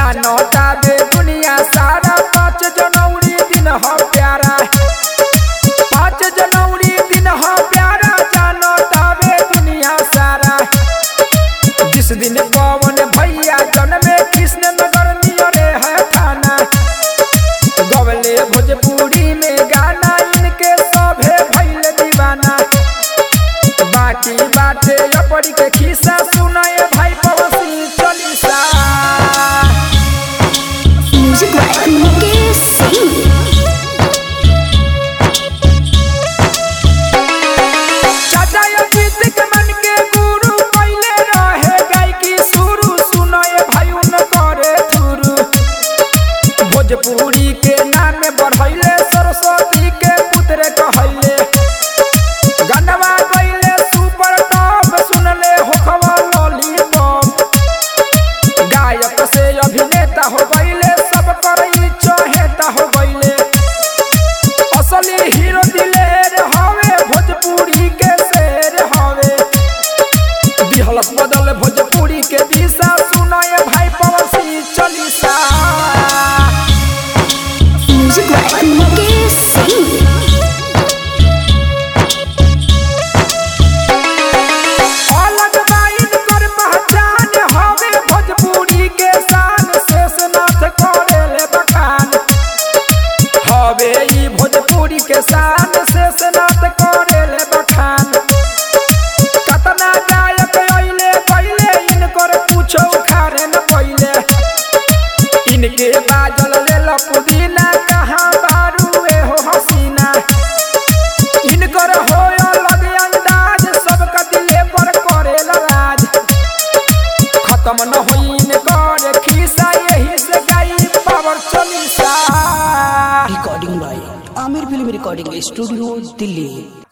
जानता बे दुनिया सारा पाँच जनवरी दिन हो प्यारा पाँच जनवरी दिन हो प्यारा जानता बे दुनिया सारा जिस दिन पवन भैया जन्मे कृष्ण नगर नियरे है थाना गवले भोजपुरी में गाना इनके सभे भैल दीवाना बाकी बाटे अपरी के खिस्सा सुनाए भाई पवसी chalisa Music by Mukesh Singh. चाचा अजीत के मन के गुरु पहले रहे गायकी शुरू सुनाए भाई उन करे थुरू भोजपुरी के नाम बढ़ैले सरस्वती के पुत्र कहैले गनवा गईले सुपर टॉप सुनले होखवा लॉलीपॉप गायक से अभिनेता हो गईले सब करई चहेता हो गईले असली हीरो दिलेर हवे भोजपुरी के शेर हवे दिहलस बदल भोजपुरी के दिशा सुनाए भाई पवसी chalisa Music by Mukesh Singh. अलग बाइन कर पहचान हवे भोजपुरी के शान शेषनाथ करेले बखान हवे ई भोजपुरी के शान शेषनाथ करेले बखान कतना गायक अइले पहिले इनकर पूछो खारे न पहिले इनके बाजल लेल पुदीना कहाँ बारू हो हसीना इनकर हो अलग अंदाज सबका दिले पर करेला राज खत्म न होई इनकर खिस्सा यही से गाई power Chalisa recording by Amir Film Recording Studio, Delhi.